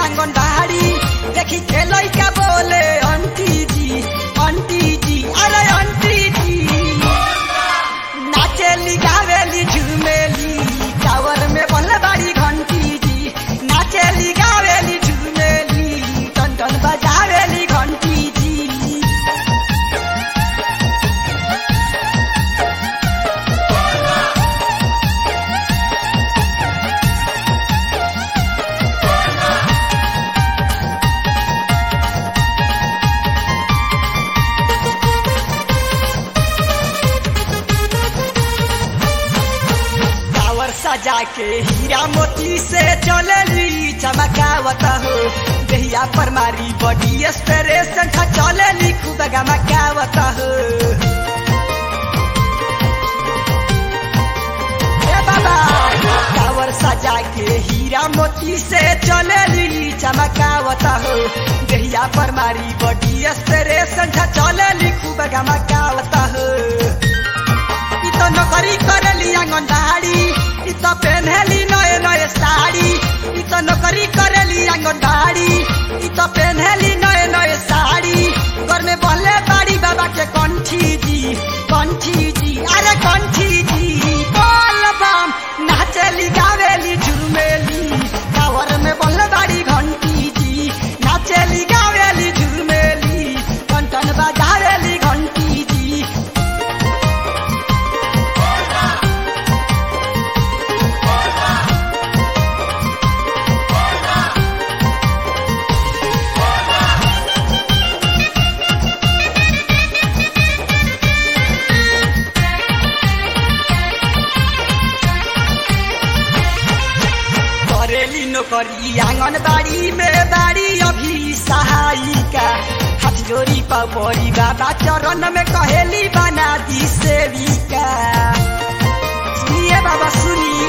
आंगनबाड़ी देखी के लइका बोले आंटी जी आंटी जी अरे आंटी जी नाचेली गावेली झूमेली टावर में बल्ले बाड़ी घंटी जी नाचेली गावेली झूमेली टन टन बजावेली घंटी जी टावर सजा के हीरा मोती से चलेली चमकावत हो दहिया पर मारी बॉडी स्प्रेशन था चलेली खूब गमकावत हो ए बाबा टावर सजा के हीरा मोती से चलेली चमकावत हो दहिया पर मारी बॉडी स्प्रेशन था चलेली खूब गमकावत हो इ त नोकरी करेली आंगनबाड़ी इ त पेन्हेली नए नए साड़ी इ त नोकरी करेली आंगनबाड़ी इ त पेन्हेली नए नए साड़ी घर में बहले बाड़ी बाबा के कंठी जी कंठी जी अरे कंठी जी बोल बम नाचेली गावेली झूमेली टावर में बहले बाड़ी घंटी जी नाचेली गावेली झूमेली टन टन बजावेली घंटी जी करेली नौकरी आंगनबाड़ी में बाड़ी अभी सहायिका हाथ जोड़ी पपड़ी बाबा चरण में कहेली बना दी सेविका सुनिए बाबा सुनिए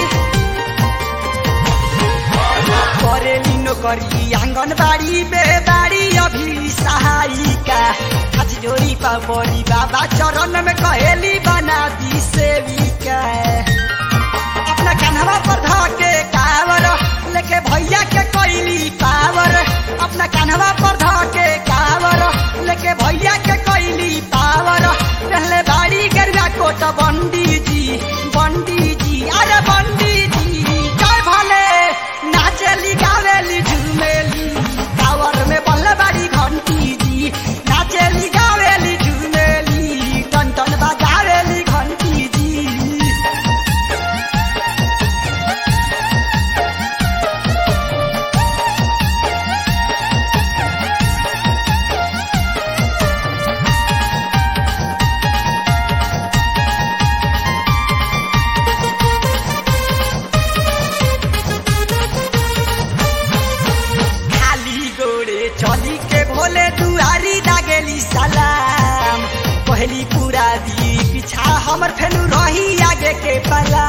करेली नौकरी आंगनबाड़ी में बाड़ी अभी सहायिका हाथ जोड़ी पपड़ी बाबा चरण में कहेली बना दी सेविका अपना कान्हवा पर धके कावर लेके भैया के कोइली पावर अपना कान्हवा पर धके कावर लेके भैया के कोइली पावर पहले बाड़ी गरुआ कोट बंडी जी बंडी जी अरे बंडी जी जय भले नाचेली गावेली झूमेली टावर में बल्ले बाड़ी घंटी जी नाचेली गावेली झूमेली टन टन बजावेली घंटी जी खाली गोड़े चली के भोले दुआरी लागेली सलाम पहली पूरा दी पीछा हमर फेलू रही आगे के पला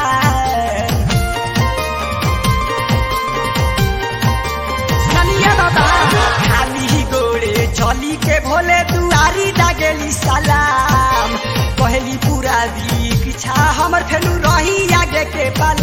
सुनिए बाबा खाली गोड़े चली के भोले दुआरी लागेली सलाम पहली पूरा दी पीछा हमर फेलू रही आगे के पला